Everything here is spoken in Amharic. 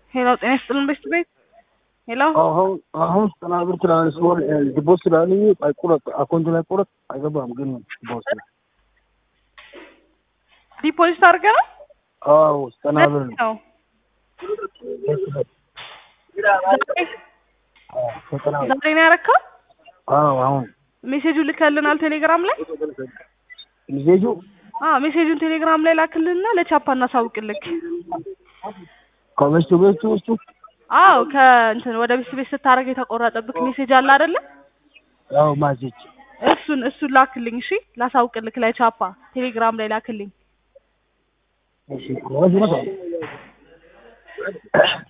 ሄሎ ጤና ይስጥልን ቤት ቤት ሄሎ አሁን አሁን ዘጠና ብር ትራንስፖር ዲቦስ ስላለኝ አይቁረጥ አካውንት ላይ ቁረጥ አይገባም ግን ዲቦስ ዲፖዚት አድርገህ ነው አዎ ዘጠና ብር ነው ነው ዘጠና ብር ዛሬ ነው ያረካው አዎ አሁን ሜሴጁ ልከልናል ቴሌግራም ላይ ሚዜጁ አዎ ሜሴጁን ቴሌግራም ላይ ላክልንና ለቻፓ እናሳውቅልክ ከበስቱ በስቱ ውስጡ አዎ ከእንትን ወደ ቤት ቤት ስታደርግ የተቆረጠብክ ሜሴጅ አለ አይደለ ያው ማዜጅ እሱን እሱን ላክልኝ እሺ ላሳውቅልክ ለቻፓ ቴሌግራም ላይ ላክልኝ እሺ ወዝ ነው